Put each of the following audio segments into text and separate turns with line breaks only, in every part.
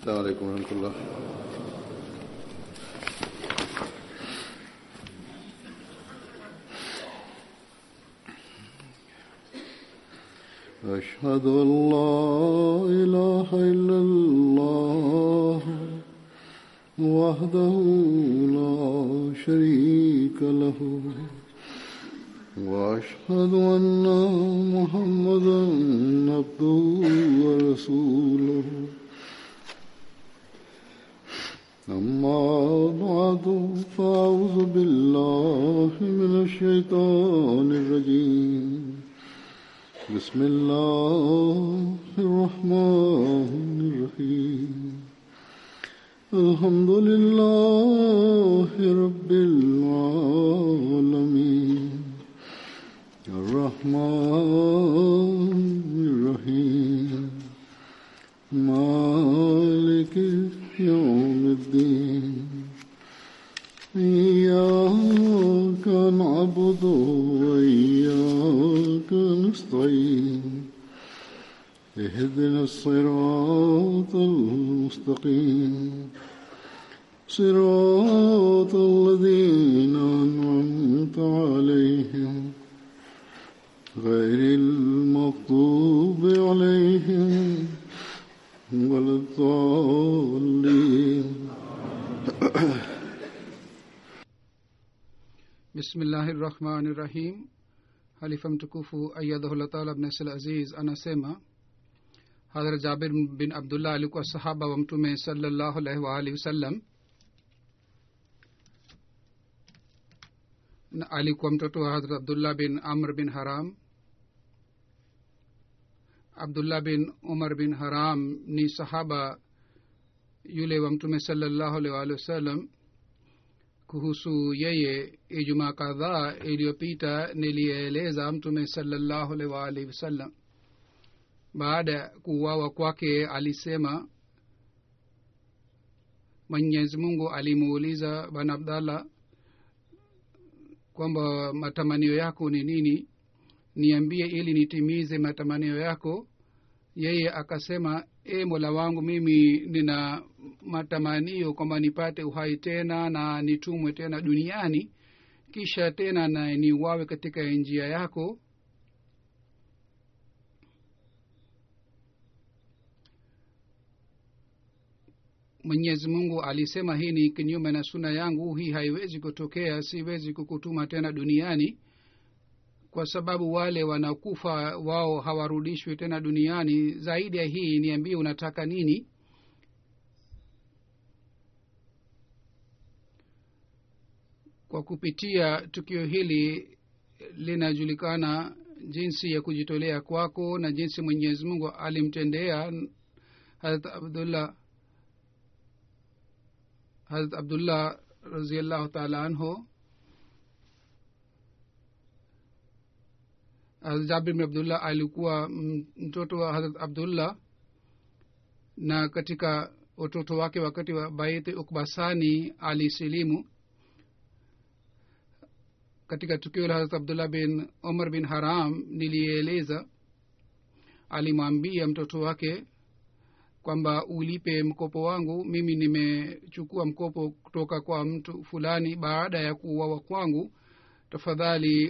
السلام عليكم ورحمة الله أشهد أن لا إله إلا الله وحده لا شريك له وأشهد أن محمدا عبده ورسوله أما بعد فأعوذ بالله من الشيطان الرجيم بسم الله الرحمن الرحيم الحمد لله رب العالمين الرحمن الرحيم مالك يوم الدين إياك نعبد وإياك نستعين اهدنا الصراط المستقيم صراط الذين أنعمت عليهم غير المغضوب عليهم ولا الضالين
bismillahi rahmani rahim halifa mtukufu ayadhahullah taala bnasl aziz anasema hadhrat jabir bin abdullah alikuwa sahaba wa mtume salallahu alaihi waalihi wasallam na alikuwa mtoto wa hadhrat abdullah bin amr bin haram abdullah bin umar bin haram ni sahaba yule wa mtume salallahu alaihi waalihi wasallam kuhusu yeye ijumaa kadhaa iliyopita nilieleza mtume salallahu alaihi waalihi wasallam baada ya kuuawa kwake alisema mwenyezi mungu alimuuliza bwana abdallah kwamba matamanio yako ni nini niambie ili nitimize matamanio yako yeye akasema e mola wangu mimi nina matamanio kwamba nipate uhai tena na nitumwe tena duniani kisha tena na niuawe katika njia yako mwenyezi mungu alisema hii ni kinyume na suna yangu hii haiwezi kutokea siwezi kukutuma tena duniani kwa sababu wale wanakufa wao hawarudishwi tena duniani zaidi ya hii niambie unataka nini kwa kupitia tukio hili linajulikana jinsi ya kujitolea kwako na jinsi mwenyezi mungu alimtendea harat abdullah harat abdullah raziallahu taala anhu hazrat jabir bin abdullah alikuwa mtoto wa hazrat abdullah na katika utoto wake wakati wa baiti ukbasani alisilimu katika tukio la hazrat abdullah bin umar bin haram nilieleza alimwambia mtoto wake kwamba ulipe mkopo wangu mimi nimechukua mkopo kutoka kwa mtu fulani baada ya kuuawa kwangu tafadhali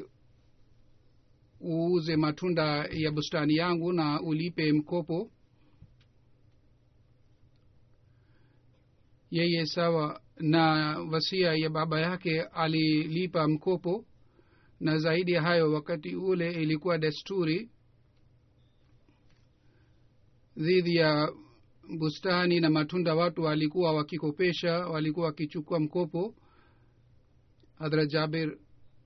uuze matunda ya bustani yangu na ulipe mkopo yeye sawa na wasia ya baba yake alilipa mkopo na zaidi ya hayo wakati ule ilikuwa desturi dhidi ya bustani na matunda watu walikuwa wakikopesha walikuwa wakichukua mkopo hadhrat jabir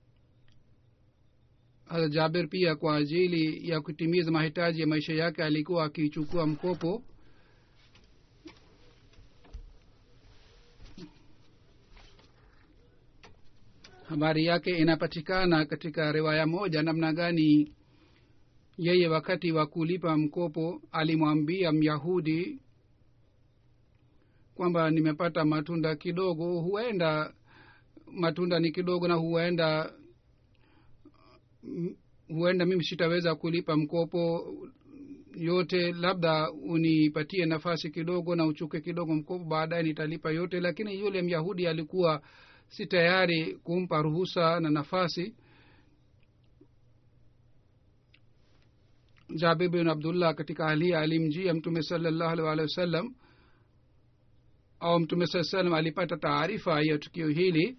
hadrat jabir pia kwa ajili ya kutimiza mahitaji ya maisha yake alikuwa akichukua mkopo habari yake inapatikana katika riwaya moja namna gani yeye wakati wa kulipa mkopo alimwambia myahudi kwamba nimepata matunda kidogo huenda matunda ni kidogo na huenda huenda mimi sitaweza kulipa mkopo yote labda unipatie nafasi kidogo na uchuke kidogo mkopo baadaye nitalipa yote lakini yule myahudi alikuwa si tayari kumpa ruhusa na nafasi jabir bin abdullah katika hali hii alimjia mtume salallahu alih walihi wasallam au mtume saa salam alipata taarifa ya tukio hili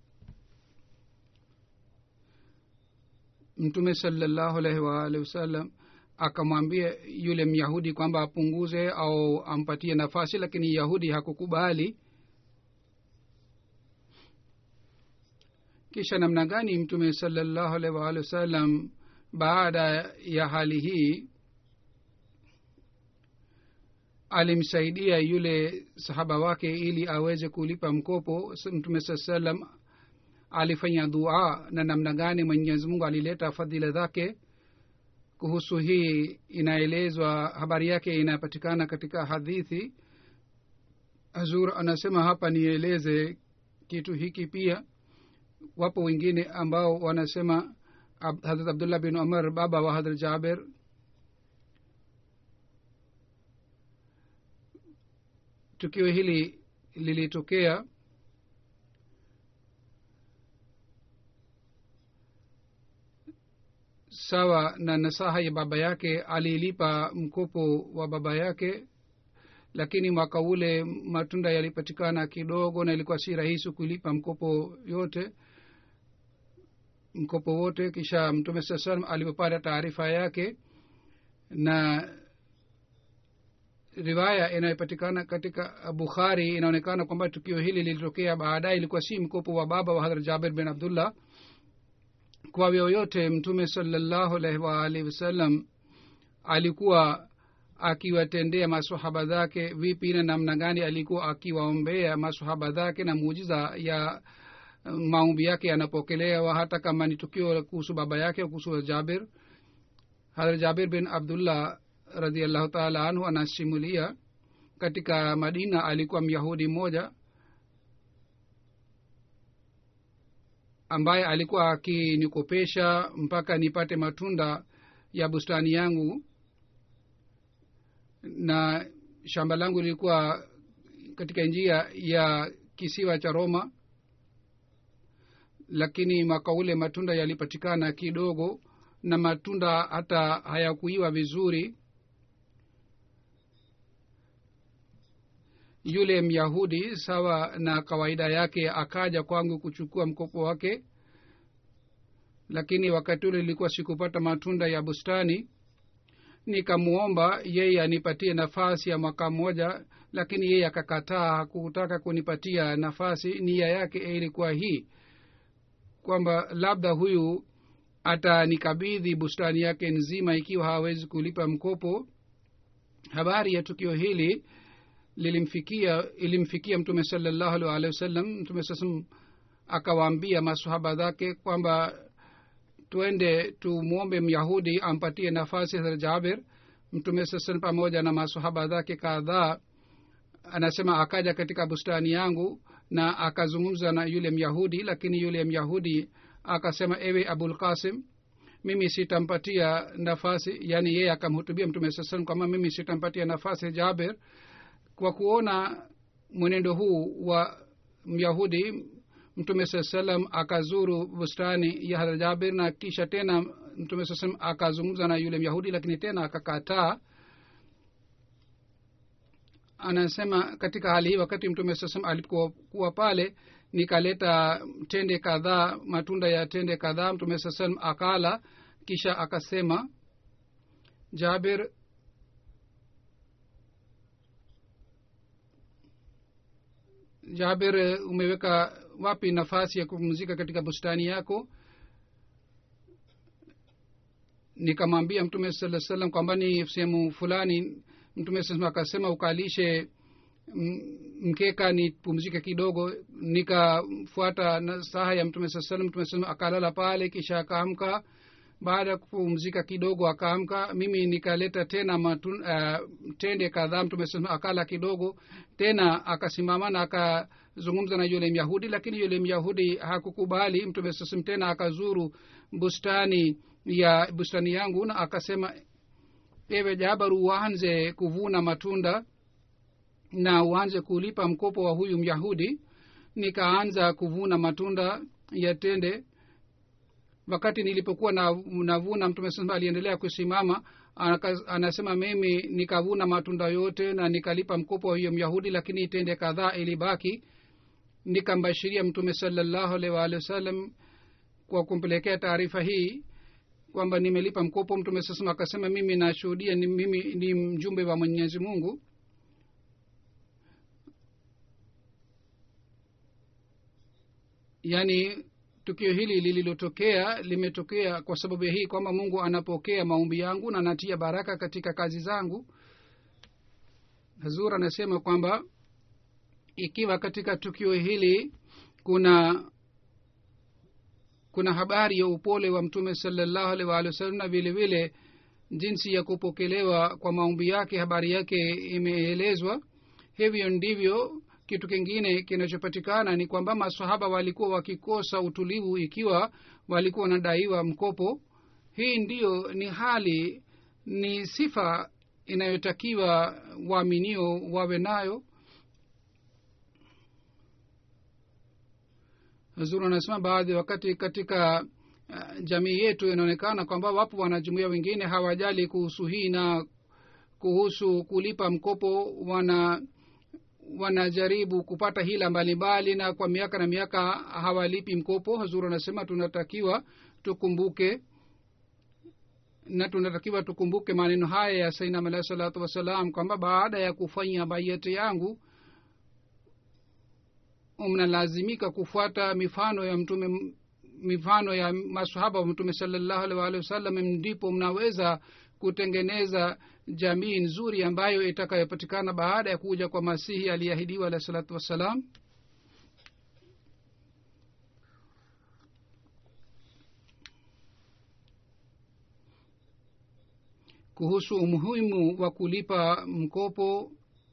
mtume salallahu alaihi waalihi wasallam akamwambia yule myahudi kwamba apunguze au ampatie nafasi lakini yahudi hakukubali kisha namna gani mtume salallahu alaihi waalihi wasallam baada ya hali hii alimsaidia yule sahaba wake ili aweze kulipa mkopo mtume saa salam alifanya dua na namna gani mwenyezi mungu alileta fadhila zake kuhusu hii inaelezwa habari yake inapatikana katika hadithi hazur anasema hapa nieleze kitu hiki pia wapo wengine ambao wanasema Ab, hadrat abdullah bin umar baba wa hadrat jaber tukio hili lilitokea sawa na nasaha ya baba yake alilipa mkopo wa baba yake lakini mwaka ule matunda yalipatikana kidogo na ilikuwa si rahisi kulipa mkopo yote mkopo wote kisha mtume saa salam alipopata taarifa yake na riwaya inayopatikana katika bukhari inaonekana kwamba tukio hili lilitokea baadaye ilikuwa si mkopo wa baba wa hadrat jabir bin abdullah kwa yoyote mtume salallahu alaihi waalihi wasallam alikuwa akiwatendea masahaba zake vipi na namna gani alikuwa akiwaombea masahaba zake na muujiza ya maombi yake yanapokelewa hata kama ni tukio kuhusu baba yake kuhusu jabir hadrat jabir bin abdullah radiallahu taala anhu anasimulia katika madina alikuwa myahudi mmoja ambaye alikuwa akinikopesha mpaka nipate matunda ya bustani yangu na shamba langu lilikuwa katika njia ya kisiwa cha roma lakini mwaka ule matunda yalipatikana kidogo na matunda hata hayakuiwa vizuri yule myahudi sawa na kawaida yake akaja kwangu kuchukua mkopo wake lakini wakati ule ilikuwa sikupata matunda ya bustani nikamwomba yeye anipatie nafasi ya mwaka mmoja lakini yeye akakataa hakutaka kunipatia nafasi nia yake ilikuwa hii kwamba labda huyu atanikabidhi bustani yake nzima ikiwa hawezi kulipa mkopo habari ya tukio hili lilimfikia ilimfikia mtume salallahu alih walihi wasallam mtume sasam akawaambia masahaba zake kwamba twende tumwombe myahudi ampatie nafasi ya jabir mtume sasan pamoja na masahaba zake kadhaa anasema akaja katika bustani yangu na akazungumza na yule myahudi lakini yule myahudi akasema ewe abul qasim mimi sitampatia nafasi yaani yeye akamhutubia mtume saa salam kwamba mimi sitampatia nafasi jaber kwa kuona mwenendo huu wa myahudi mtume saa salam akazuru bustani ya hadra jabir na kisha tena mtume saa salam akazungumza na yule myahudi lakini tena akakataa anasema katika hali hii wakati mtume saa salam alipokuwa pale nikaleta tende kadhaa matunda ya tende kadhaa mtume saa salam akala kisha akasema jabir jabir umeweka wapi nafasi ya kupumzika katika bustani yako nikamwambia mtume saa salam kwamba ni sehemu fulani mtume saa akasema ukalishe mkeka nipumzike kidogo nikafuata nasaha ya mtume saa salam mtume saa akalala pale kisha akaamka baada ya kupumzika kidogo akaamka mimi nikaleta tena matun, uh, tende kadhaa mtume saa akala kidogo tena akasimama na akazungumza na yule myahudi lakini yule myahudi hakukubali mtume sasam tena akazuru bustani ya bustani yangu na akasema ewe jabar uanze kuvuna matunda na uanze kulipa mkopo wa huyu myahudi nikaanza kuvuna matunda ya tende wakati nilipokuwa na, navuna mtume saa aliendelea kusimama Anaka- anasema mimi nikavuna matunda yote na nikalipa mkopo wa huyo myahudi lakini tende kadhaa ilibaki nikambashiria mtume salallahu alaihi waalihi wasallam kwa kumpelekea taarifa hii kwamba nimelipa mkopo mtume sasema akasema mimi nashuhudia ni, mimi ni mjumbe wa mwenyezi mungu yaani tukio hili lililotokea limetokea kwa sababu ya hii kwamba mungu anapokea maombi yangu na anatia baraka katika kazi zangu hazur anasema kwamba ikiwa katika tukio hili kuna kuna habari ya upole wa mtume salallahu alaihi waalihi wasallam na vile vile jinsi ya kupokelewa kwa maombi yake habari yake imeelezwa hivyo ndivyo kitu kingine kinachopatikana ni kwamba masahaba walikuwa wakikosa utulivu ikiwa walikuwa wanadaiwa mkopo hii ndiyo ni hali ni sifa inayotakiwa waaminio wawe nayo zuru anasema baadhi wakati katika uh, jamii yetu inaonekana kwamba wapo wanajumuia wengine hawajali kuhusu hii na kuhusu kulipa mkopo wana wanajaribu kupata hila mbalimbali na kwa miaka na miaka hawalipi mkopo hazuru anasema tunatakiwa tukumbuke na tunatakiwa tukumbuke maneno haya ya sainam alahi salatu wassalam kwamba baada ya kufanya baiyati yangu mnalazimika kufuata mifano ya mtume mifano ya masahaba wa mtume salallahu alih waalihi wasallam ndipo mnaweza kutengeneza jamii nzuri ambayo itakayopatikana baada ya kuja kwa masihi aliyeahidiwa alahi salatu wassalam kuhusu umuhimu wa kulipa mkopo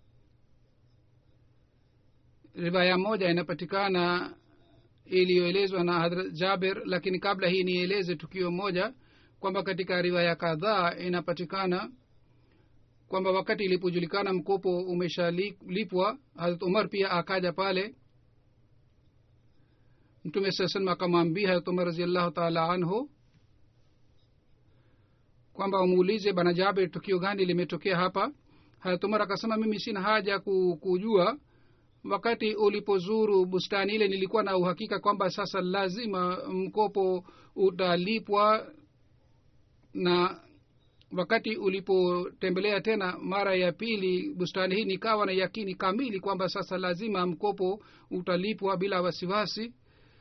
riwaya moja inapatikana iliyoelezwa na hadrat jaber lakini kabla hii nieleze tukio moja kwamba katika riwaya kadhaa inapatikana kwamba wakati ilipojulikana mkopo umeshalipwa harat umar pia akaja pale mtume saa salam akamwambia harat umar raziallahu taala anhu kwamba umuulize bana jaber tukio gani limetokea hapa harat umar akasema mimi sina haja ku- kujua wakati ulipozuru bustani ile nilikuwa na uhakika kwamba sasa lazima mkopo utalipwa na wakati ulipotembelea tena mara ya pili bustani hii nikawa na yakini kamili kwamba sasa lazima mkopo utalipwa bila wasiwasi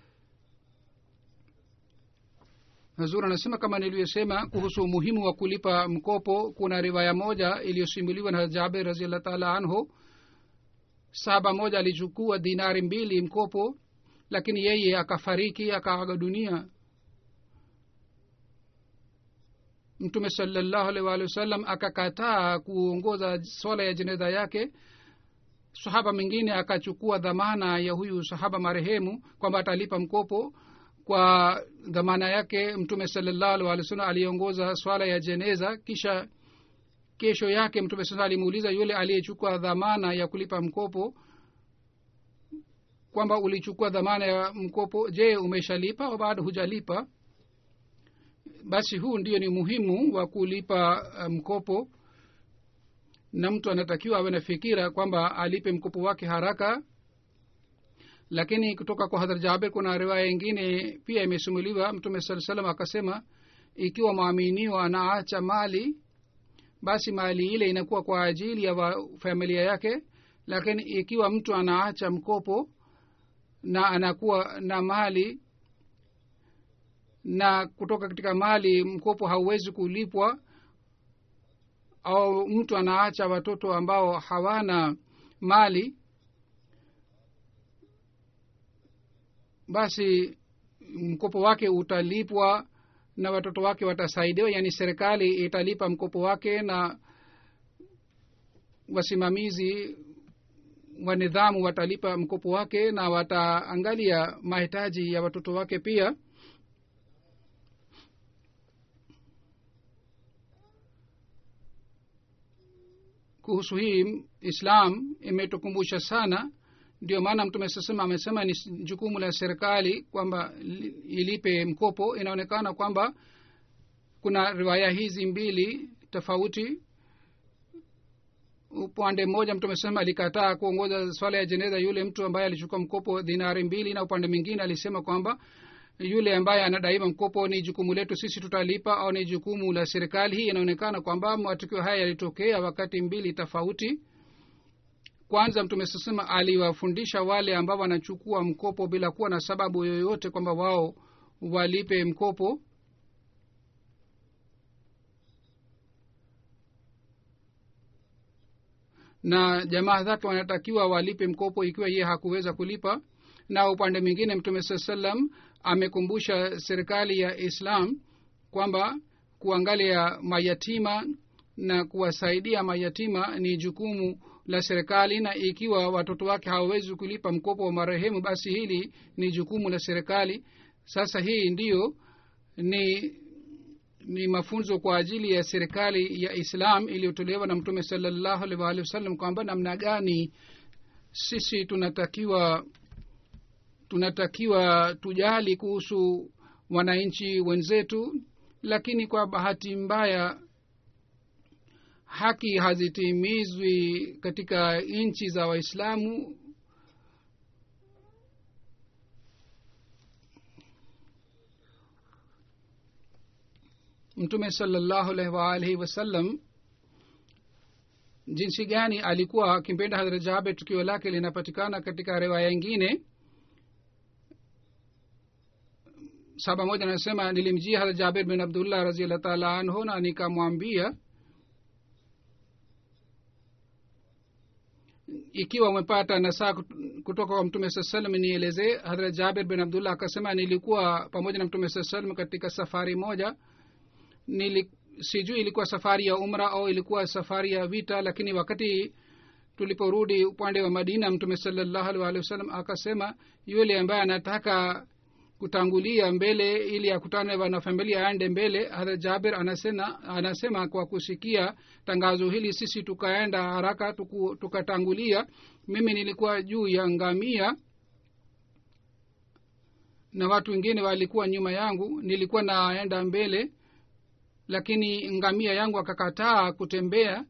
hazur anasema kama nilivyosema kuhusu umuhimu wa kulipa mkopo kuna riwaya moja iliyosimuliwa na jaber raziallah taala anhu saba moja alichukua dinari mbili mkopo lakini yeye akafariki akaaga dunia mtume salallahu alaihi waalihi wasallam akakataa kuongoza swala ya jeneza yake sahaba mwingine akachukua dhamana ya huyu sahaba marehemu kwamba atalipa mkopo kwa dhamana yake mtume salallahu alaihi waalihi wasallam aliongoza swala ya jeneza kisha kesho yake mtume sasa alimuuliza yule aliyechukua dhamana ya kulipa mkopo kwamba ulichukua dhamana ya mkopo je umeshalipa au bado hujalipa basi huu ndio ni muhimu wa kulipa uh, mkopo na mtu anatakiwa awe na fikira kwamba alipe mkopo wake haraka lakini kutoka kwa hadhar jaber kuna riwaya ingine pia imesimuliwa mtume saa salam akasema ikiwa mwaminiwa anaacha mali basi mali ile inakuwa kwa ajili ya wa, familia yake lakini ikiwa mtu anaacha mkopo na anakuwa na mali na kutoka katika mali mkopo hauwezi kulipwa au mtu anaacha watoto ambao hawana mali basi mkopo wake utalipwa na watoto wake watasaidiwa yaani serikali italipa mkopo wake na wasimamizi wa nidhamu watalipa mkopo wake na wataangalia mahitaji ya watoto wake pia kuhusu hii islam imetukumbusha sana ndio maana mtume sasema amesema ni jukumu la serikali kwamba ilipe mkopo inaonekana kwamba kuna riwaya hizi mbili tofauti upande mmoja mtu amesema alikataa kuongoza swala ya jeneza yule mtu ambaye alichukua mkopo dinari mbili na upande mwingine alisema kwamba yule ambaye anadaima mkopo ni jukumu letu sisi tutalipa au ni jukumu la serikali hii inaonekana kwamba matukio haya yalitokea wakati mbili tofauti kwanza mtume sasema aliwafundisha wale ambao wanachukua mkopo bila kuwa na sababu yoyote kwamba wao walipe mkopo na jamaa zake wanatakiwa walipe mkopo ikiwa yeye hakuweza kulipa na upande mwingine mtume saa salam amekumbusha serikali ya islam kwamba kuangalia mayatima na kuwasaidia mayatima ni jukumu la serikali na ikiwa watoto wake hawawezi kulipa mkopo wa marehemu basi hili ni jukumu la serikali sasa hii ndiyo ni ni mafunzo kwa ajili ya serikali ya islam iliyotolewa na mtume salallahu alaihi waalihi wasallam kwamba namna gani sisi tunatakiwa tunatakiwa tujali kuhusu wananchi wenzetu lakini kwa bahati mbaya haki hazitimizwi katika nchi za waislamu mtume salallahu alaihi waalihi wasallam jinsi gani alikuwa akimpenda hadrat jabe tukio lake linapatikana katika riwaya ingine saba moja anasema nilimjia hadrat jabir bin abdullah raziallah taala anhu na nikamwambia ikiwa umepata nasaa kutoka kwa mtume saa salam nielezee hadrat jabir bin abdullah akasema nilikuwa pamoja na mtume saa salam katika safari moja nili sijui ilikuwa safari ya umra au ilikuwa safari ya vita lakini wakati tuliporudi upande wa madina mtume salallahu alih walih wasallam akasema yule ambaye anataka kutangulia mbele ili akutane wanafamilia aende mbele hata jabir anasema, anasema kwa kusikia tangazo hili sisi tukaenda haraka tuku, tukatangulia mimi nilikuwa juu ya ngamia na watu wengine walikuwa nyuma yangu nilikuwa naenda mbele lakini ngamia yangu akakataa kutembea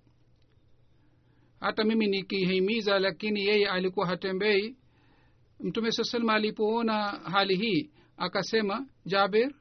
hata mimi nikihimiza lakini yeye alikuwa hatembei mtume saa salama alipoona hali hii akasema jaber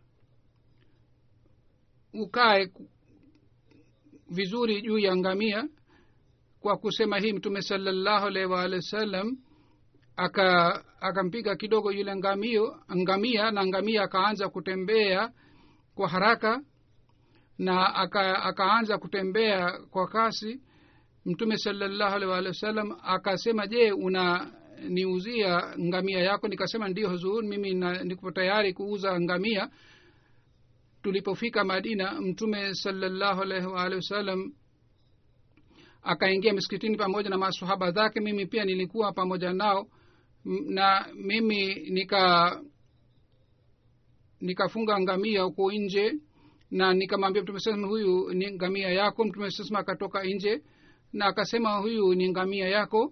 ukae vizuri juu ya ngamia kwa kusema hii mtume salallahu alaihi waalihi wasallam aka akampiga kidogo yule ngamio ngamia na ngamia akaanza kutembea kwa haraka na aka, akaanza kutembea kwa kasi mtume salallahu alaihi waalihi wasallam akasema je una niuzia ngamia yako nikasema ndio huzur mimi niko tayari kuuza ngamia tulipofika madina mtume salallahu alaihi waalihi wasallam akaingia miskitini pamoja na masahaba zake mimi pia nilikuwa pamoja nao na mimi nika nikafunga ngamia huko nje na nikamwambia mtume sasema huyu ni ngamia yako mtume sasema akatoka nje na akasema huyu ni ngamia yako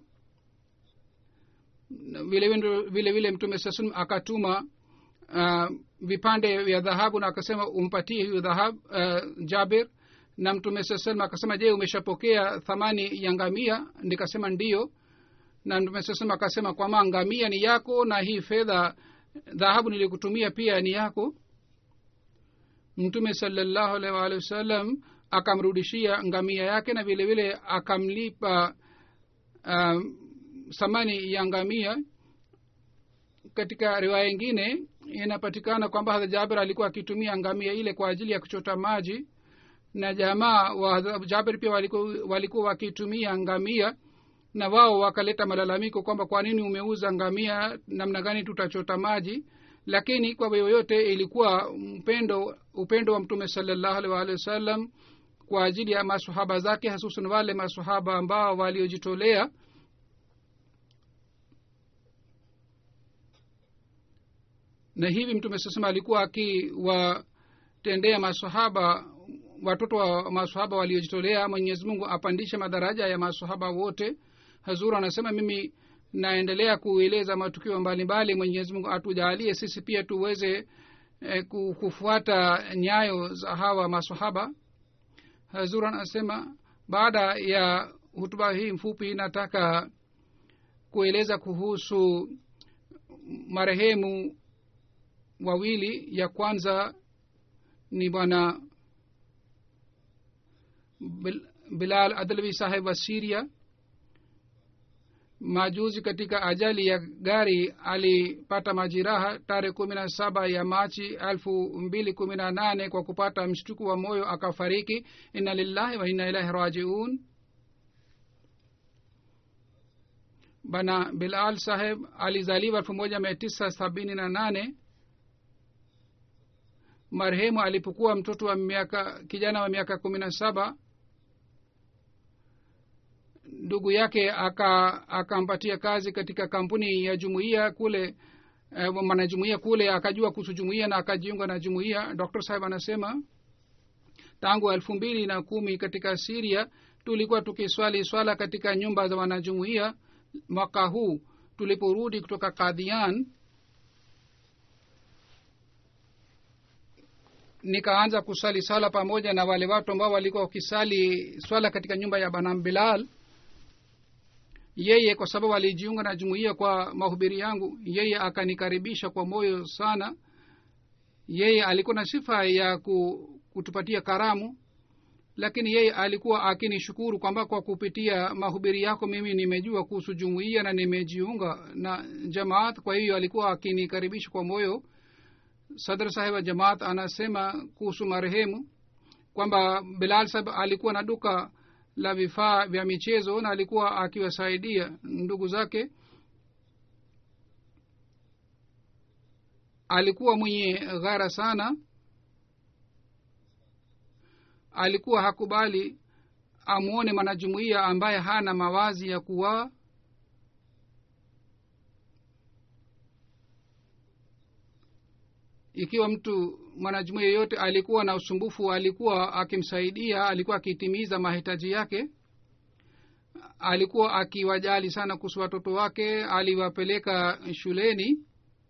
vile vile vile mtume saa salam akatuma uh, vipande vya dhahabu na akasema umpatie hiyo dhahabu uh, jabir na mtume saa salam akasema je umeshapokea thamani ya ngamia nikasema ndiyo na mtume saa salam akasema kwama ngamia ni yako na hii fedha dhahabu nilikutumia pia ni yako mtume salallahu alaihi waalihi wasallam akamrudishia ngamia yake na vile vile akamlipa uh, thamani ya ngamia katika riwaya ingine inapatikana kwamba hadha jabir alikuwa akitumia ngamia ile kwa ajili ya kuchota maji na jamaa wa jabir pia walikuwa, walikuwa wakitumia ngamia na wao wakaleta malalamiko kwamba kwa nini umeuza ngamia namna gani tutachota maji lakini kwa yoyote ilikuwa upendo upendo wa mtume salallahu alih waalihi wasallam kwa ajili ya masahaba zake hasusan wale masahaba ambao waliojitolea na hivi mtume sasema alikuwa akiwatendea masahaba watoto wa masahaba waliojitolea mwenyezi mungu apandishe madaraja ya masahaba wote hazur anasema mimi naendelea kueleza matukio mbalimbali mwenyezi mungu atujaalie sisi pia tuweze eh, ku- kufuata nyayo za hawa masahaba hazur anasema baada ya hutuba hii mfupi nataka kueleza kuhusu marehemu wawili ya kwanza ni bwana Bil- bilal adlwi saheb wa siria majuzi katika ajali ya gari alipata majiraha tarehe kumi na saba ya machi elfu mbili kumi na nane kwa kupata mshtuku wa moyo akafariki inna lillahi wa inna ilahi rajiun bana bilal saheb alizaliwa elfu moja mia tisa sabini na nane marehemu alipokuwa mtoto wa miaka kijana wa miaka kumi na saba ndugu yake aka akampatia kazi katika kampuni ya jumuiya kule eh, mwanajumuiya kule akajua kuhusu jumuiya na akajiunga na jumuiya dr saheb anasema tangu elfu mbili na kumi katika siria tulikuwa tukiswali swala katika nyumba za wanajumuiya mwaka huu tuliporudi kutoka kadhian nikaanza kusali sala pamoja na wale watu ambao walikuwa wakisali swala katika nyumba ya banam bilal yeye kwa sababu alijiunga na jumuiya kwa mahubiri yangu yeye akanikaribisha kwa moyo sana yeye alikuwa na sifa ya ku, kutupatia karamu lakini yeye alikuwa akinishukuru kwamba kwa kupitia mahubiri yako mimi nimejua kuhusu jumuiya na nimejiunga na jamaat kwa hiyo alikuwa akinikaribisha kwa moyo sadr saheb wa jamaat anasema kuhusu marehemu kwamba bilal saheb alikuwa na duka la vifaa vya michezo na alikuwa akiwasaidia ndugu zake alikuwa mwenye ghara sana alikuwa hakubali amwone mwanajumuiya ambaye hana mawazi ya kuwaa ikiwa mtu mwanajumuiya yeyote alikuwa na usumbufu alikuwa akimsaidia alikuwa akitimiza mahitaji yake alikuwa akiwajali sana kuhusu watoto wake aliwapeleka shuleni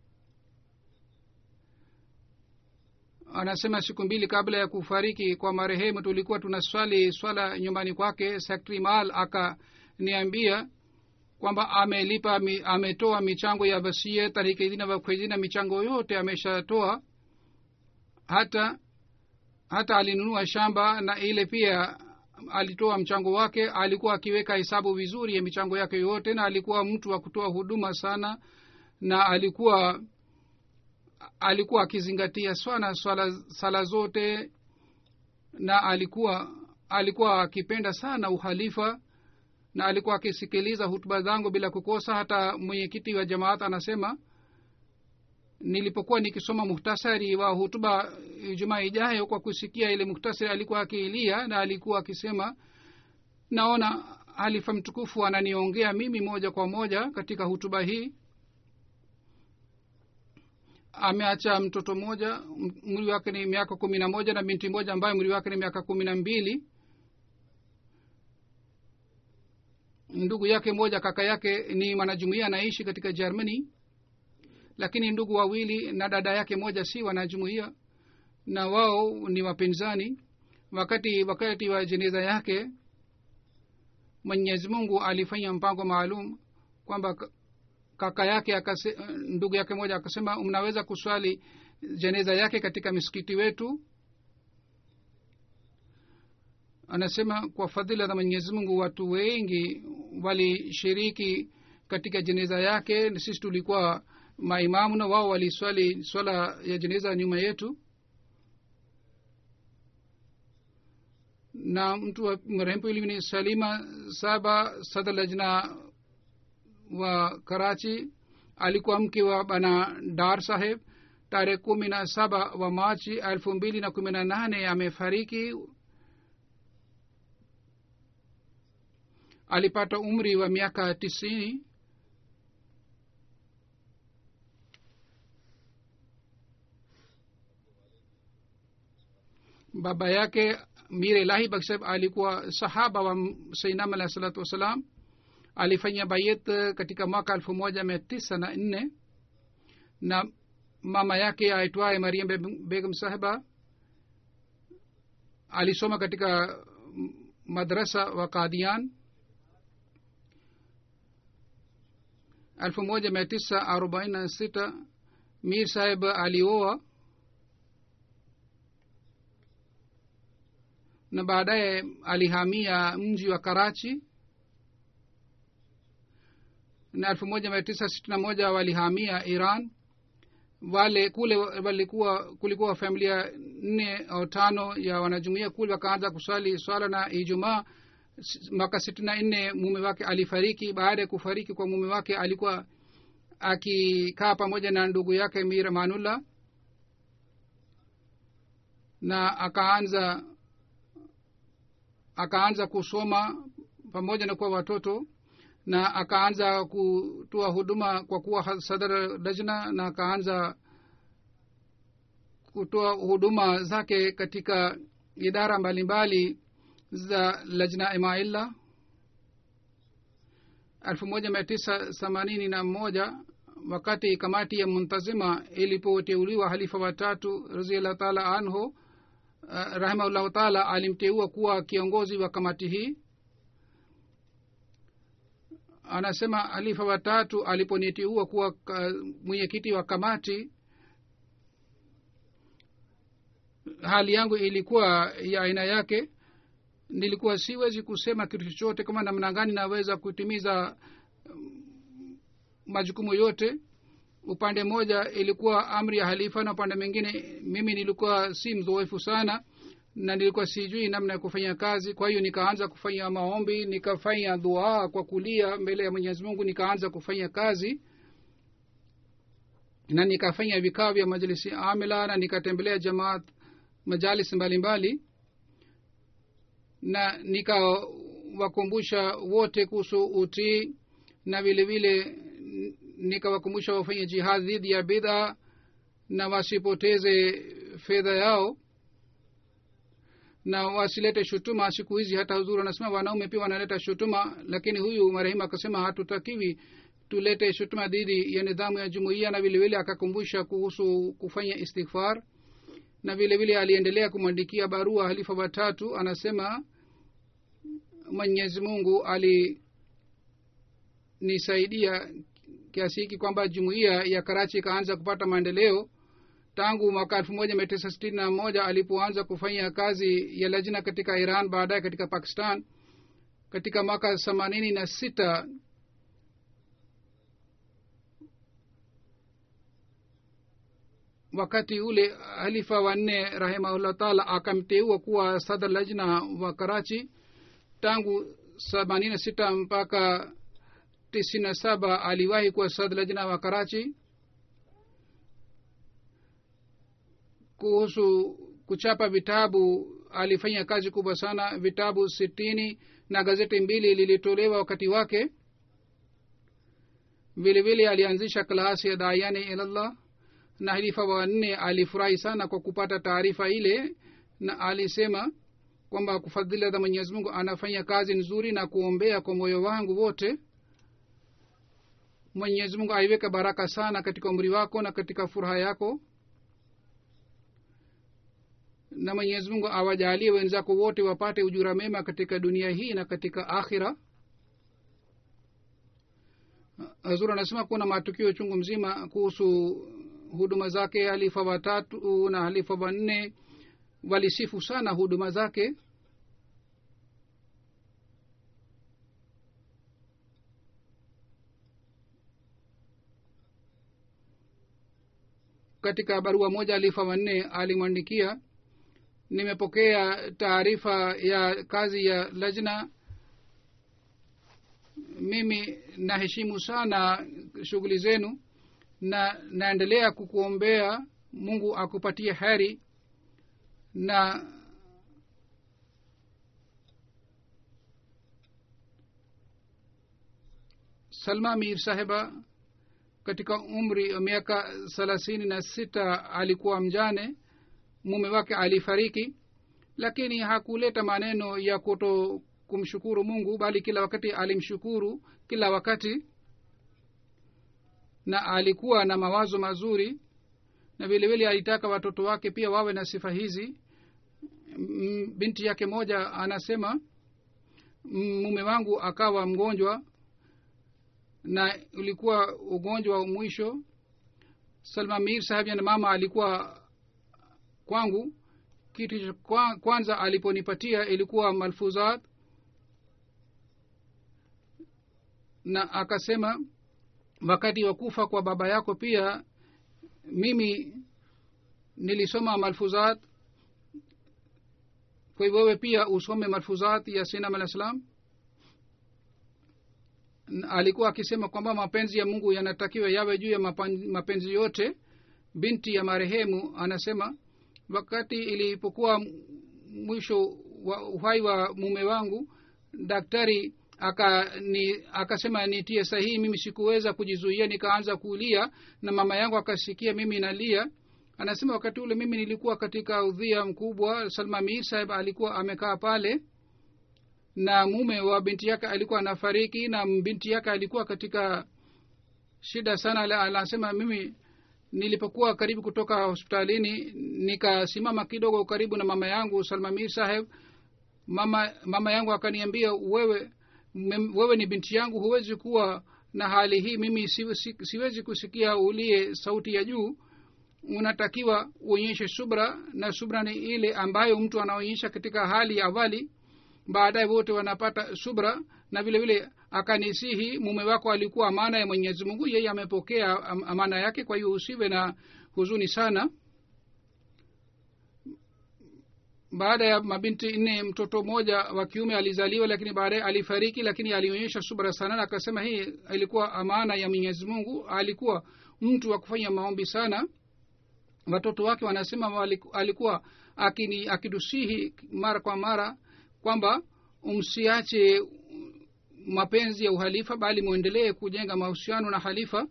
anasema siku mbili kabla ya kufariki kwa marehemu tulikuwa tunaswali swala nyumbani kwake sekretari mal akaniambia kwamba amelipa mi, ametoa michango ya vasie tarikidina vakwezina michango yote ameshatoa hata hata alinunua shamba na ile pia alitoa mchango wake alikuwa akiweka hesabu vizuri ya michango yake yote na alikuwa mtu wa kutoa huduma sana na alikuwa alikuwa akizingatia sana swala sala zote na alikuwa alikuwa akipenda sana uhalifa na alikuwa akisikiliza hutuba zangu bila kukosa hata mwenyekiti wa jamaat anasema nilipokuwa nikisoma muhtasari wa hutuba jumaa ijayo kwa kusikia ile muhtasari alikuwa akiilia na alikuwa akisema naona halifa mtukufu ananiongea mimi moja kwa moja katika hutuba hii ameacha mtoto mmoja mri wake ni miaka kumi na moja na binti moja ambayo mri wake ni miaka kumi na mbili ndugu yake moja kaka yake ni mwanajumuia anaishi katika germany lakini ndugu wawili na dada yake moja si wanajumuia na wao ni wapinzani wakati wakati wa jeneza yake mwenyezi mungu alifanya mpango maalum kwamba kaka yake akase, ndugu yake moja akasema mnaweza kuswali jeneza yake katika misikiti wetu anasema kwa fadhila za mwenyezi mungu watu wengi walishiriki katika jeneza yake sisi tulikuwa maimamu na wao waliswali swala ya jeneza nyuma yetu na mtu wa marehemu pili ni salima saba sadr lajna wa karachi alikuwa mke wa bana dar saheb tarehe kumi na saba wa machi elfu mbili na kumi na nane amefariki alipata umri wa miaka tisini baba yake mir ilahi baksab alikuwa sahaba wa sainam alahi salatu wassalam alifanya bayet katika mwaka elfu moja mia tisa na nne na mama yake aitwaye mariam begum sahiba alisoma katika madrasa wa kadian elfu moja mia tisa arobaini na sita mir sahib alioa na baadaye alihamia mji wa karachi na elfu moja mia tisa sitini na moja walihamia iran wale kule walikuwa kulikuwa familia nne au tano ya wanajumuia kule wakaanza kuswali swala na ijumaa mwaka sitini na nne mume wake alifariki baada ya kufariki kwa mume wake alikuwa akikaa pamoja na ndugu yake mir manullah na akaanza akaanza kusoma pamoja na kuwa watoto na akaanza kutoa huduma kwa kuwa sadar lajna na akaanza kutoa huduma zake katika idara mbalimbali za lajna imaillah elfu moja mia tisa themanini na moja wakati kamati ya muntazima ilipoteuliwa halifa watatu raziallahu taala anhu uh, rahimahullahu taala alimteua kuwa kiongozi wa kamati hii anasema halifa watatu aliponiteua kuwa mwenyekiti wa kamati hali yangu ilikuwa ya aina yake nilikuwa siwezi kusema kitu chochote kama namna gani naweza kutimiza majukumu yote upande mmoja ilikuwa amri ya halifa na upande mwingine mimi nilikuwa si mzoefu sana na nilikuwa sijui namna ya kufanya kazi kwa hiyo nikaanza kufanya maombi nikafanya dua kwa kulia mbele ya mwenyezi mungu nikaanza kufanya kazi na nikafanya vikao vya majlisi amila na nikatembelea jamaat majalis mbalimbali mbali na nikawakumbusha wote kuhusu utii na vile vile nikawakumbusha wafanye jihad dhidi ya bidha na wasipoteze fedha yao na wasilete shutuma siku hizi hata huzuri wanasema wanaume pia wanaleta shutuma lakini huyu marehemu akasema hatutakiwi tulete shutuma dhidi ya nidhamu ya jumuiya na vilevile akakumbusha kuhusu kufanya istighfar na vile vile aliendelea kumwandikia barua halifa watatu anasema mwenyezi mungu alinisaidia kiasi hiki kwamba jumuiya ya karachi ikaanza kupata maendeleo tangu mwaka elfu moja mia tisa sitini na moja alipoanza kufanya kazi ya lajna katika iran baadaye katika pakistan katika mwaka themanini na sita wakati ule halifa wanne rahimahullah taala akamteua kuwa sadr lajna wa karachi tangu themanini na sita mpaka tisini na saba aliwahi kuwa sadr lajna wa karachi kuhusu kuchapa vitabu alifanya kazi kubwa sana vitabu sitini na gazeti mbili lilitolewa wakati wake vile vile alianzisha klasi ya dayani ilallah na halifa wanne alifurahi sana kwa kupata taarifa ile na alisema kwamba kufadhila za mwenyezi mungu anafanya kazi nzuri na kuombea kwa moyo wangu wote mwenyezi mungu aiweke baraka sana katika umri wako na katika furaha yako na mwenyezi mungu awajalie wenzako wote wapate ujura mema katika dunia hii na katika akhira hazur anasema kuna matukio chungu mzima kuhusu huduma zake halifa watatu na halifa wanne walisifu sana huduma zake katika barua moja halifa wanne alimwandikia nimepokea taarifa ya kazi ya lajna mimi naheshimu sana shughuli zenu na naendelea kukuombea mungu akupatie heri na salma mir sahiba katika umri wa miaka thelathini na sita alikuwa mjane mume wake alifariki lakini hakuleta maneno ya kuto kumshukuru mungu bali kila wakati alimshukuru kila wakati na alikuwa na mawazo mazuri na vile vile alitaka watoto wake pia wawe na sifa hizi M- binti yake moja anasema "M- mume wangu akawa mgonjwa na ulikuwa ugonjwa wa mwisho salma mir sahabi na mama alikuwa kwangu kitu cha kwa- kwanza aliponipatia ilikuwa malfuzat na akasema wakati wa kufa kwa baba yako pia mimi nilisoma malfuzat kwa hivyo wewe pia usome malfuzat ya sinam alah salam Na alikuwa akisema kwamba mapenzi ya mungu yanatakiwa yawe juu ya mapan- mapenzi yote binti ya marehemu anasema wakati ilipokuwa mwisho wa uhai wa mume wangu daktari aka ni akasema nitie sahihi mimi sikuweza kujizuia nikaanza kulia na mama yangu akasikia mimi nalia anasema wakati ule mimi nilikuwa katika udhia mkubwa salma mir sahib alikuwa amekaa pale na mume wa binti yake alikuwa anafariki na binti yake alikuwa katika shida sana Ala- anasema mimi nilipokuwa karibu kutoka hospitalini nikasimama kidogo karibu na mama yangu salma mir saheb mama mama yangu akaniambia wewe mem- wewe ni binti yangu huwezi kuwa na hali hii mimi si, si, siwezi kusikia ulie sauti ya juu unatakiwa uonyeshe subra na subra ni ile ambayo mtu anaonyesha katika hali ya awali baadaye wote wanapata subra na vile vile akanisihi mume wako alikuwa amana ya mwenyezi mungu yeye amepokea am- amana yake kwa hiyo usiwe na huzuni sana baada ya mabinti nne mtoto mmoja wa kiume alizaliwa lakini baadaye alifariki lakini alionyesha subra sana na akasema hii ilikuwa amana ya mwenyezi mungu alikuwa mtu wa kufanya maombi sana watoto wake wanasema waliku- alikuwa akini akidusihi mara kwa mara kwamba msiache mapenzi ya uhalifa bali mwendelee kujenga mahusiano na halifa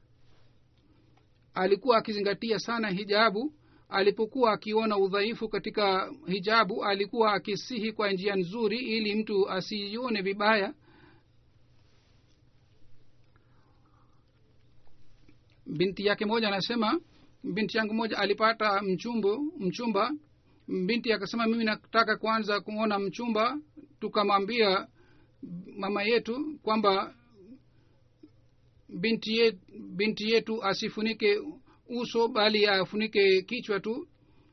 alikuwa akizingatia sana hijabu alipokuwa akiona udhaifu katika hijabu alikuwa akisihi kwa njia nzuri ili mtu asiione vibaya binti yake moja anasema binti yangu moja alipata mchumbo mchumba binti akasema mimi nataka kwanza kuona mchumba tukamwambia mama yetu kwamba binti yetu, binti yetu asifunike uso bali afunike kichwa tu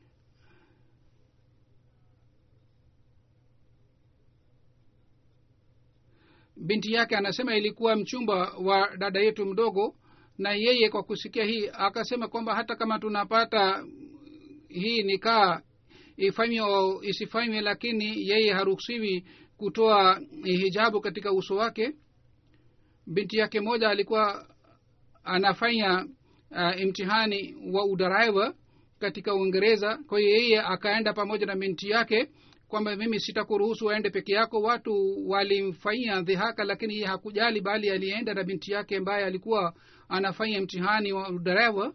binti yake anasema ilikuwa mchumba wa dada yetu mdogo na yeye kwa kusikia hii akasema kwamba hata kama tunapata hii nikaa ifanywe au isifanywe lakini yeye haruhusiwi kutoa hijabu katika uso wake binti yake moja alikuwa anafanya uh, imtihani wa uderaiva katika uingereza kwa hiyo yeye akaenda pamoja na binti yake kwamba mimi sitakuruhusu aende peke yako watu walimfanyia dhihaka lakini yeye hakujali bali alienda na binti yake ambaye alikuwa anafanya mtihani wa udereva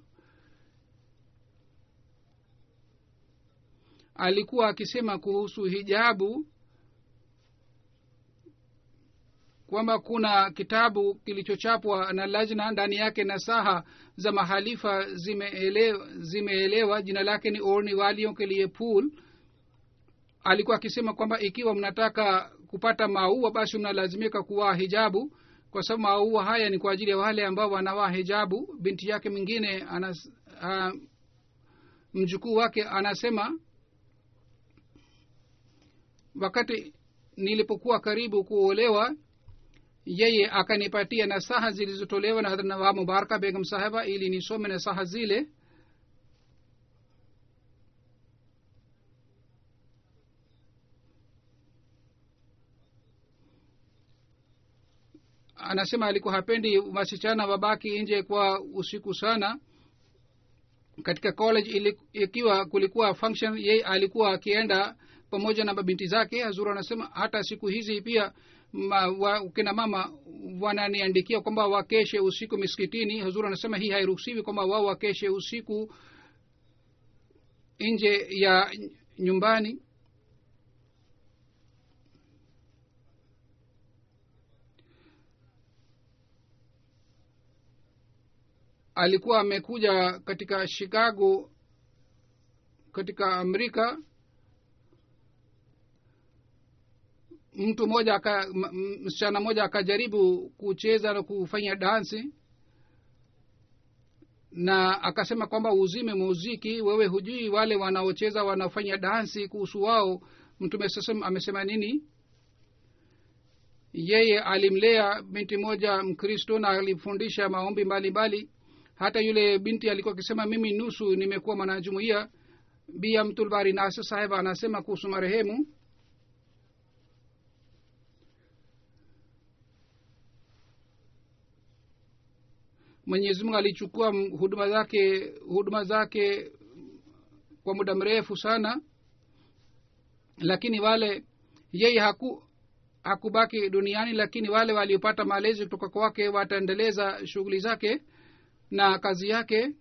alikuwa akisema kuhusu hijabu kwamba kuna kitabu kilichochapwa na lajna ndani yake na saha za mahalifa zimeelewa, zimeelewa jina lake ni orni walion ke liye pool alikuwa akisema kwamba ikiwa mnataka kupata maua basi mnalazimika kuvaa hijabu kwa sababu maua haya ni kwa ajili ya wale ambao wanavaa hijabu binti yake mwingine anas, uh, mjukuu wake anasema wakati nilipokuwa karibu kuolewa yeye akanipatia nasaha zilizotolewa na hadrat nawab mubaraka begum sahaba ili nisome nasaha zile anasema alikuwa hapendi wasichana wabaki nje kwa usiku sana katika college ili, ikiwa kulikuwa function yeye alikuwa akienda pamoja na mabinti zake hazuru anasema hata siku hizi pia ma, wa, kina mama wananiandikia kwamba wakeshe usiku miskitini hazuru anasema hii hairuhusiwi kwamba wao wakeshe usiku nje ya nyumbani alikuwa amekuja katika chicago katika amerika mtu mmoja aka m- m- msichana mmoja akajaribu kucheza na kufanya dansi na akasema kwamba uzime muziki wewe hujui wale wanaocheza wanaofanya dansi kuhusu wao mtume sasa amesema nini yeye alimlea binti moja mkristo na alimfundisha maombi mbalimbali hata yule binti alikuwa akisema mimi nusu nimekuwa mwanajumuia bia mtulbari nasa saheb anasema kuhusu marehemu mwenyezi mungu alichukua m- huduma zake huduma zake kwa muda mrefu sana lakini wale yeye haku hakubaki duniani lakini wale waliopata malezi kutoka kwake wataendeleza shughuli zake na kazi yake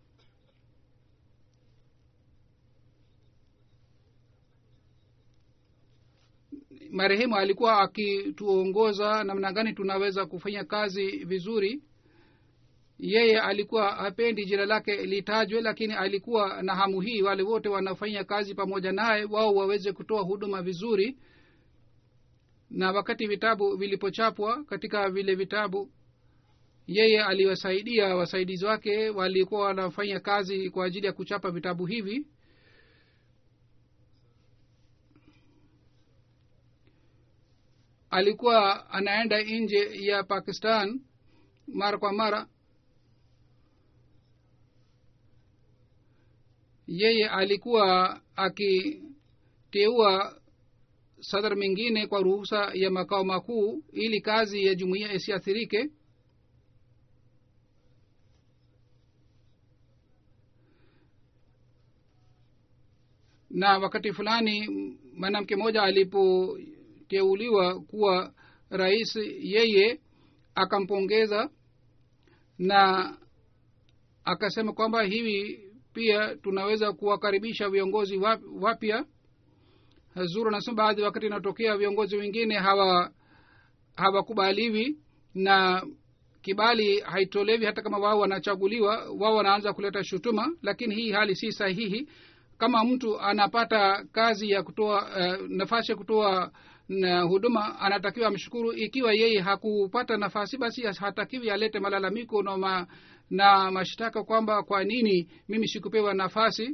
marehemu alikuwa akituongoza namna gani tunaweza kufanya kazi vizuri yeye alikuwa hapendi jina lake litajwe lakini alikuwa na hamu hii wale wote wanafanya kazi pamoja naye wao waweze kutoa huduma vizuri na wakati vitabu vilipochapwa katika vile vitabu yeye aliwasaidia wasaidizi wake walikuwa wanafanya kazi kwa ajili ya kuchapa vitabu hivi alikuwa anaenda nje ya pakistan mara kwa mara yeye alikuwa akiteua sadr mingine kwa ruhusa ya makao makuu ili kazi ya jumuiya isiathirike na wakati fulani mwanamke mmoja alipoteuliwa kuwa rais yeye akampongeza na akasema kwamba hivi pia tunaweza kuwakaribisha viongozi wap- wapya zuru anasema baadhi wakati inatokea viongozi wengine hawa hawakubaliwi na kibali haitolewi hata kama wao wanachaguliwa wao wanaanza kuleta shutuma lakini hii hali si sahihi kama mtu anapata kazi ya kutoa uh, nafasi ya kutoa na huduma anatakiwa amshukuru ikiwa yeye hakupata nafasi basi hatakiwi alete malalamiko na, ma, na mashtaka kwamba kwa nini mimi sikupewa nafasi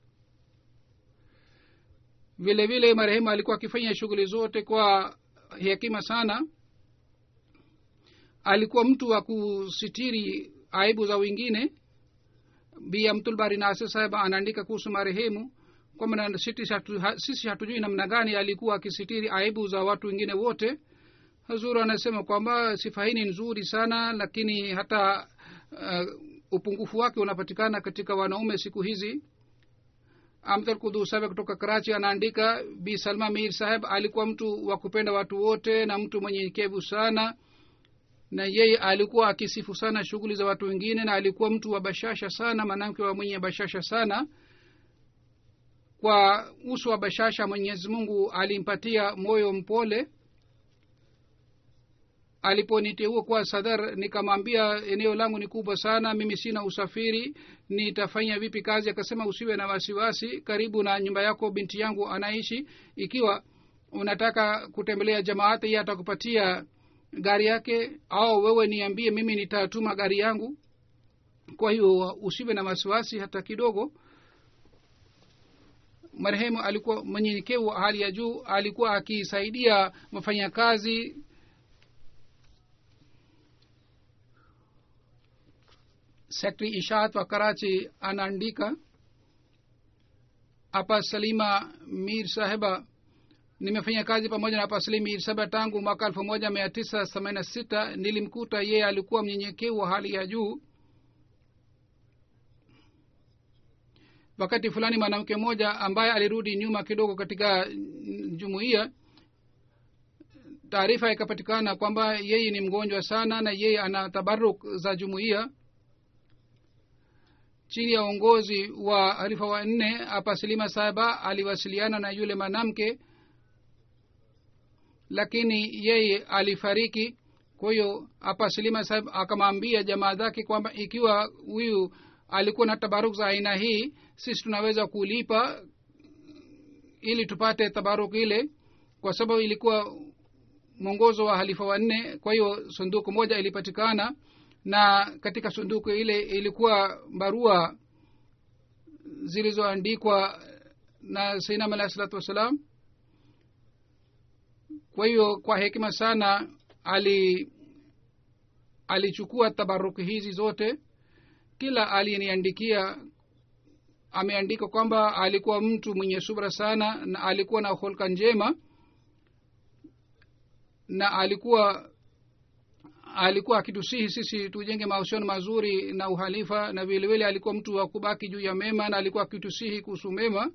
vile vile marehemu alikuwa akifanya shughuli zote kwa hekima sana alikuwa mtu wa kusitiri aibu za wengine bia mtulbari nase saheba anaandika kuhusu marehemu kwamba sisi hatu, ha, sisi hatujui namna gani alikuwa akisitiri aibu za watu wengine wote hazuru anasema kwamba sifa hii ni nzuri sana lakini hata uh, upungufu wake unapatikana katika wanaume siku hizi amdal kudu sabe kutoka karachi anaandika bi salma mir saheb alikuwa mtu wa kupenda watu wote na mtu mwenyenyekevu sana na yeye alikuwa akisifu sana shughuli za watu wengine na alikuwa mtu wa bashasha sana mwanamke wa mwenye bashasha sana kwa uso wa bashasha mwenyezi mungu alimpatia moyo mpole aliponiteua kuwa sadar nikamwambia eneo langu ni kubwa sana mimi sina usafiri nitafanya vipi kazi akasema usiwe na wasiwasi karibu na nyumba yako binti yangu anaishi ikiwa unataka kutembelea jamaati ye atakupatia gari yake au wewe niambie mimi nitatuma gari yangu kwa hiyo usiwe na wasiwasi hata kidogo marehemu alikuwa mwenyenyekevu wa hali ya juu alikuwa akisaidia wafanyakazi sekretari ishat wa karachi anaandika hapa salima mir saheba nimefanya kazi pamoja na hapa salim mir saheba tangu mwaka elfu moja mia tisa themanini na sita nilimkuta yeye alikuwa mnyenyekevu wa hali ya juu wakati fulani mwanamke mmoja ambaye alirudi nyuma kidogo katika jumuiya taarifa ikapatikana kwamba yeye ni mgonjwa sana na yeye ana tabaruk za jumuiya chini ya uongozi wa harifa wa nne hapa silima saba aliwasiliana na yule mwanamke lakini yeye alifariki kwa hiyo hapa silima sahib akamwambia jamaa zake kwamba ikiwa huyu alikuwa na tabaruk za aina hii sisi tunaweza kulipa ili tupate tabaruk ile kwa sababu ilikuwa mwongozo wa halifa wanne kwa hiyo sunduku moja ilipatikana na katika sunduku ile ilikuwa barua zilizoandikwa na sainam alahi salatu wassalam kwa hiyo kwa hekima sana ali alichukua tabaruki hizi zote kila aliyeniandikia ameandika kwamba alikuwa mtu mwenye subra sana na alikuwa na holka njema na alikuwa alikuwa akitusihi sisi tujenge mahusiano mazuri na uhalifa na vilevile alikuwa mtu wa kubaki juu ya mema na alikuwa akitusihi kuhusu mema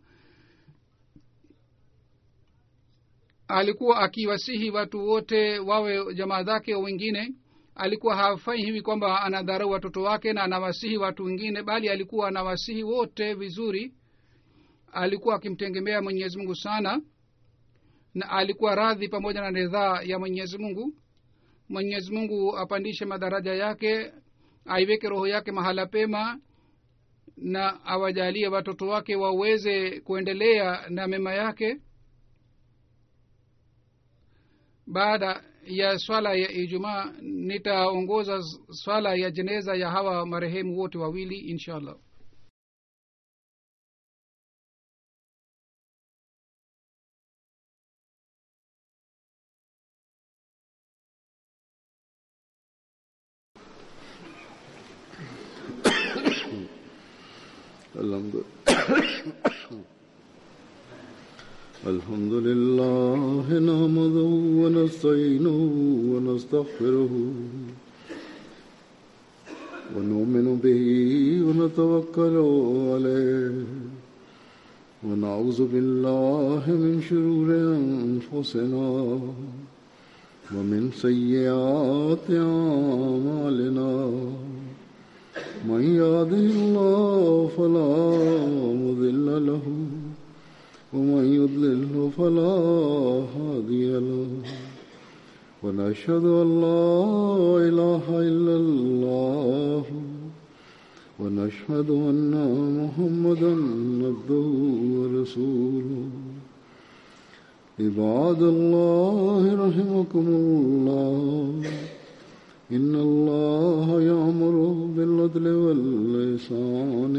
alikuwa akiwasihi watu wote wawe jamaa zake wengine alikuwa hafanyi hivi kwamba anadharau watoto wake na anawasihi watu wengine bali alikuwa anawasihi wote vizuri alikuwa akimtegemea mwenyezi mungu sana na alikuwa radhi pamoja na ridhaa ya mwenyezi mungu mwenyezi mungu apandishe madaraja yake aiweke roho yake mahala pema na awajalie watoto wake waweze kuendelea na mema yake baada ya swala ya ijumaa nitaongoza swala ya jeneza ya hawa marehemu wote wawili insha allah
الحمد الحمد لله نحمده ونستعينه ونستغفره ونؤمن به ونتوكل عليه ونعوذ بالله من شرور انفسنا ومن سيئات اعمالنا من يهده الله فلا مضل له ومن يضلله فلا هادي له ونشهد ان لا اله الا الله ونشهد ان محمدا عبده ورسوله عباد الله رحمكم الله إن الله يأمر بالعدل واللسان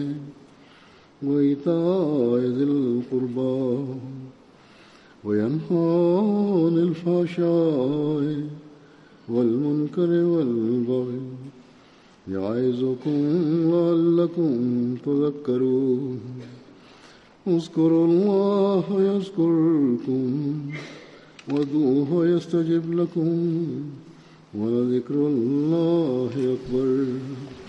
وإيتاء ذي القربى وينهى عن الفحشاء والمنكر والبغي يعظكم لعلكم تذكرون اذكروا الله يذكركم وادعوه يستجب لكم ولذكر الله أكبر